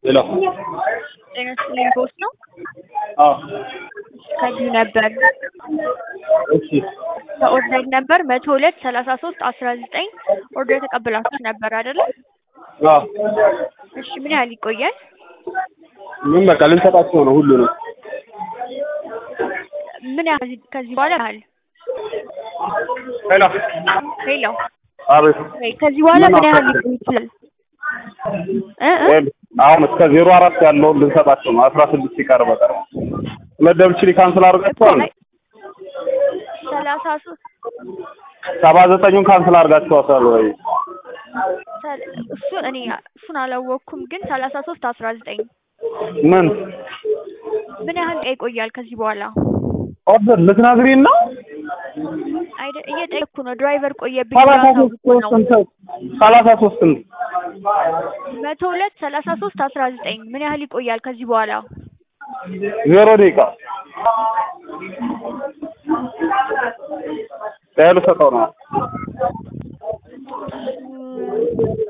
ሄሎ ጤና ይስጥልኝ ቦስ ነው። አዎ ከዚሁ ነበር እሺ በኦርደር ነበር መቶ ሁለት ሰላሳ ሶስት አስራ ዘጠኝ ኦርደር ተቀብላችሁ ነበር አይደለ? አዎ እሺ ምን ያህል ይቆያል? ምን በቃ ልንሰጣቸው ነው ሁሉንም ምን ያህል ከዚህ በኋላ ያህል ሄሎ ሄሎ አቤት ወይ ከዚህ በኋላ ምን ያህል ሊቆይ ይችላል? እ እ ይኸውልህ፣ አሁን እስከ ዜሮ አራት ያለውን ልንሰጣቸው ነው አስራ ስድስት ሲቀር በቀር መደብችሊ ካንስል አድርጋችኋል ላይ ሰላሳ ሶስት ሰባ ዘጠኙን ካንስል አድርጋችኋታል ወይ ሰል- እሱን እኔ እሱን አላወቅኩም፣ ግን ሰላሳ ሶስት አስራ ዘጠኝ ምን ምን ያህል ቀን ይቆያል ከዚህ በኋላ? ኦርደር ልትነግሪን ነው አይደ እየጠየቅኩ ነው። ድራይቨር ቆየብኝ ሰላሳ ብሎ ሶስት አሳውቆ ነው። ስንት ሰላሳ ሶስት ስንት መቶ ሁለት ሰላሳ ሶስት አስራ ዘጠኝ ምን ያህል ይቆያል ከዚህ በኋላ? ዜሮ ደቂቃ ያሉ ሰጠው ነው እም፣